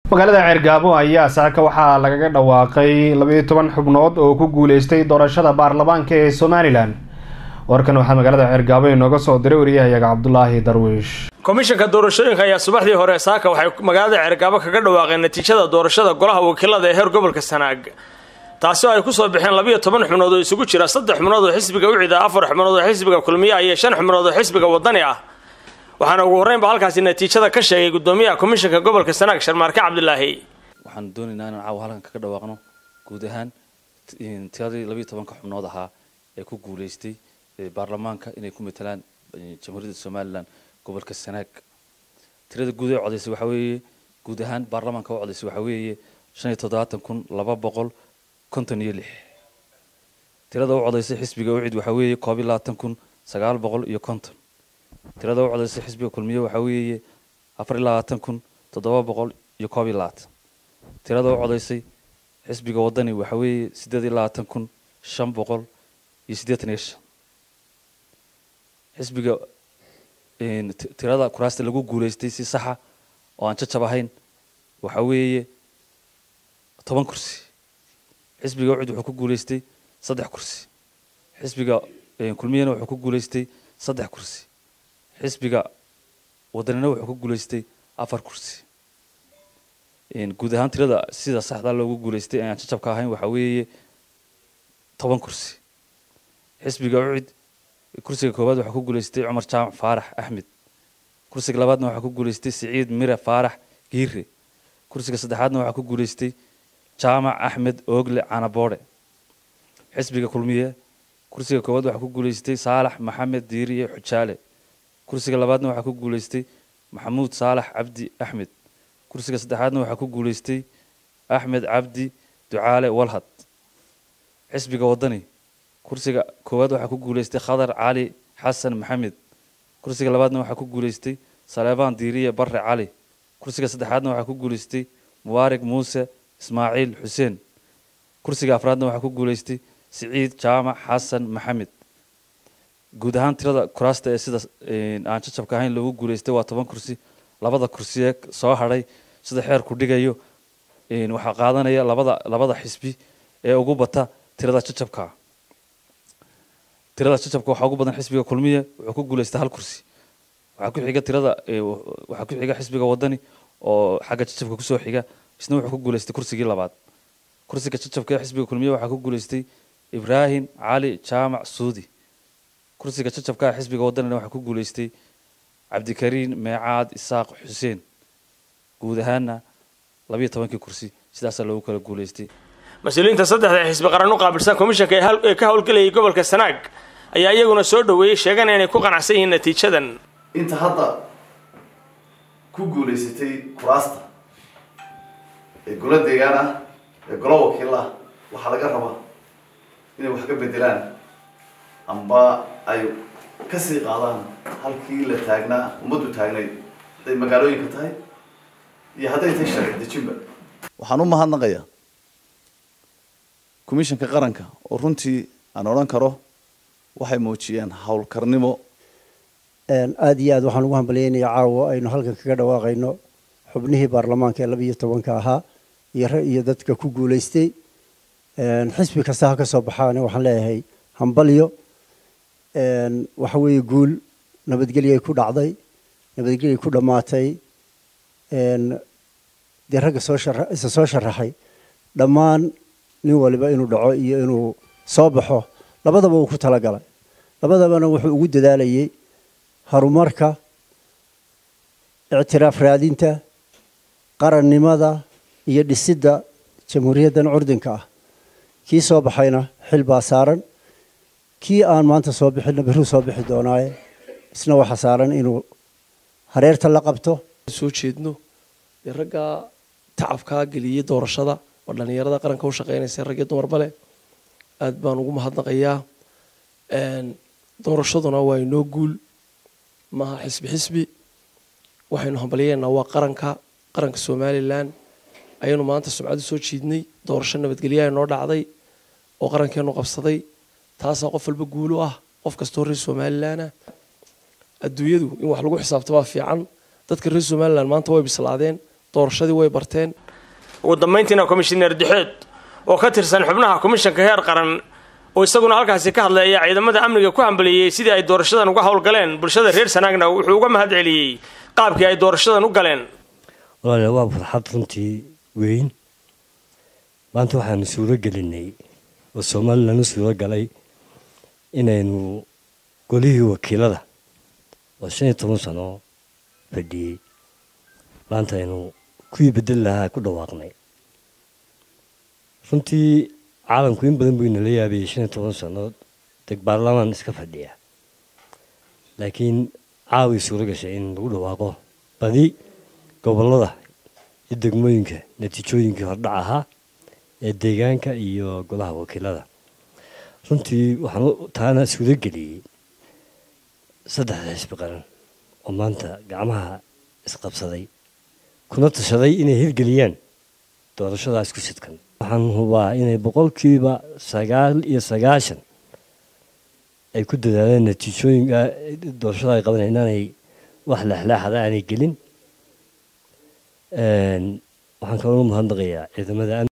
magaalada ceergaabo ayaa saaka waxaa lagaga dhawaaqay labayo toban xubnood oo ku guuleystay doorashada baarlamaanka ee somalilan warkan waxaa magaalada ceergaabo inooga soo diray wariyahayaga cabdulaahi darwiish komishanka doorashooyinka ayaa subaxdii hore saaka waxay magaalada ceergaabo kaga dhawaaqeen natiijada doorashada golaha wakiilada ee heer gobolka sanaag taasi oo ay kusoo baxeen labiyo toban xubnood oo isugu jira saddex xubnood oo xisbiga ucida afar xubnood oo xisbiga kulmiya iyo shan xubnood oo xisbiga wadani ah waxaana ugu horreynba halkaasi natiijada ka sheegay gudoomiyaha komishanka gobolka sanaag sharmaarke cabdilaahi waxaan doonaynaa inaan caawa halkan kaga dhawaaqno guud ahaan tiradii labiyo tobanka xubnood ahaa ee ku guuleystay baarlamaanka inay ku matalaan jamhuuriyadda somalilan gobolka sanaag tirada guud ee codaysay waxaa weeye guud ahaan baarlamaanka u codaysay waxaa weeye shan iyo toddobaatan kun laba boqol konton iyo lix tirada u codaysay xisbiga ucid waxaa weeye koob iyo labaatan kun sagaal boqol iyo konton tirada u codaysay xisbiga kulmiye waxaa weeye afar iyo labaatan kun toddoba boqol iyo koob iyo labaatan tirada u codaysay xisbiga wadani waxaa weeye siddeed iyo labaatan kun shan boqol iyo siddeetan iyo shan xisbiga tirada kuraasta lagu guuleystay si saxa oo aan jajab ahayn waxaa weeye toban kursi xisbiga ucid wuxuu ku guuleystay saddex kursi xisbiga kulmiyana wuxuu ku guuleystay saddex kursi xisbiga wadanina wuxuu ku guuleystay afar kursi guud ahaan tirada sida saxda loogu guuleystay aan jajabka ahayn waxaa weeye toban kursi xisbiga ucid kursiga koowaad waxaa ku guuleystay cumar jaamac faarax axmed kursiga labaadna waxaa ku guuleystay siciid mire faarax giire kursiga saddexaadna waxaa ku guuleystay jaamac axmed oogle canaboodhe xisbiga kulmiye kursiga koowaad waxaa ku guuleystay saalax maxamed diiriye xujaale kursiga labaadna waxaa ku guuleystay maxamuud saalax cabdi axmed kursiga saddexaadna waxaa ku guuleystay axmed cabdi ducaale walhad xisbiga wadani kursiga koowaad waxaa ku guuleystay khadar cali xasan maxamed kursiga labaadna waxaa ku guuleystay saleebaan diiriye barre cali kursiga saddexaadna waxaa ku guuleystay mubaarig muuse ismaaciil xuseen kursiga afraadna waxaa ku guuleystay siciid jaamac xasan maxamed guud ahaan tirada kuraasta ee sida aan jajabka ahayn loogu guuleystay waa toban kursi labada kursi ee soo hadhay sida xeerku dhigayo waxaa qaadanaya labada labada xisbi ee ugu bata tirada jajabka tirada jajabka waxaa ugu badan xisbiga kulmiye wuxuu ku guuleystay hal kursi waxaa ku xiga tirada waxaa ku xiga xisbiga wadani oo xagga jajabka kusoo xiga isna wuxuu ku guuleystay kursigii labaad kursiga jajabka ee xisbiga kulmiye waxaa ku guuleystay ibraahim cali jaamac suudi kursiga jajabka ee xisbiga wadanina waxaa ku guuleystay cabdikariin meecaad isaaq xuseen guud ahaana labiyo tobankii kursi sidaasaa loogu kala guuleystay mas-uuliyiinta saddexda xisbi qaran u qaabilsan komishanka ee ka howlgelayay gobolka sanaag ayaa iyaguna soo dhoweeyey sheegana inay ku qanacsan yihiin natiijadan inta hadda ku guulaysatay kuraasta ee golo deegaan ah ee golo wakiil ah waxaa laga rabaa inay wax ka bedelaan amba ay kasii qaadaan halkii la taagnaa ummaddu taagnayd hadday magaalooyinka tahay iyo hadday tahay sharci dejinba waxaan u mahadnaqayaa commishanka qaranka oo runtii aan odhan karo waxay muujiyeen howlkarnimo aada iyo aad waxaan ugu hambalyeynayaa caawa aynu halkan kaga dhawaaqayno xubnihii baarlamaanka ee labiiyo tobanka ahaa iyo iyo dadka ku guulaystay xisbi kasta ha ka soo baxaane waxaan leeyahay hambalyo waxa weeye guul nabadgelyay ku dhacday nabadgelyay ku dhammaatay dee ragga soo shara isa soo sharaxay dhammaan nin waliba inuu dhaco iyo inuu soo baxo labadaba uu ku talagalay labadabana wuxuu ugu dadaalayay horumarka ictiraaf raadinta qarannimada iyo dhisidda jamhuuriyaddan curdinka ah kii soo baxayna xil baa saaran kii aan maanta soo bixinna biruu soo bixi doonaaye isna waxaa saaran inuu hareerta la qabto soo jeedno dee raggaa tacabkaa geliyey doorashada oo dhallinyarada qaranka u shaqeynaysa rag iyo dumarba leh aad baan ugu mahadnaqayaa doorashaduna waa inoo guul maaha xisbi xisbi waxaynu hambalyeynaa waa qaranka qaranka somalilan ayaynu maanta sumcadu soo jiidnay doorasho nabadgelyaha inoo dhacday oo qarankeenu qabsaday taasaa qof walba guulu ah qof kastoo reer somalilan ah adduunyadu in wax lagu xisaabtamaa fiican dadka reer somalilan maanta way bislaadeen doorashadii way barteen ugu dambayntiina komishineer dixeed oo ka tirsan xubnaha komishanka heer qaran oo isaguna halkaasi ka hadlay ayaa ciidamada amniga ku hambaliyey sidii ay doorashadan uga howlgaleen bulshada reer sanaagna wuxuu uga mahad celiyey qaabkii ay doorashadan u galeen walaale waa farxad runtii weyn maanta waxaanu suuro gelinay oo somalilan u suuro galay inaynu golihii wakiilada oo shan iyo toban sano fadhiyey maanta aynu kuwii bedel lahaa ku dhawaaqnay runtii caalamku in badan buu inala yaabayay shan iyo toban sannood deg baarlamaan iska fadhiya laakiin caaway suuro gashay in lagu dhawaaqo badi gobollada iyo degmooyinka natiijooyinkii hordhac ahaa ee deegaanka iyo golaha wakiilada runtii waxaan taana suuro geliyey saddexda xisbi qaran oo maanta gacmaha isqabsaday kuna tashaday inay hirgeliyaan doorashadaas ku sidkan waxaan hubaa inay boqolkiiba sagaal iyo sagaashan ay ku dadaaleen natiijooyinka doorashada ay qabanay inaanay wax lexleexada aanay gelin waxaan kaloo mahadnaqayaa ciidamada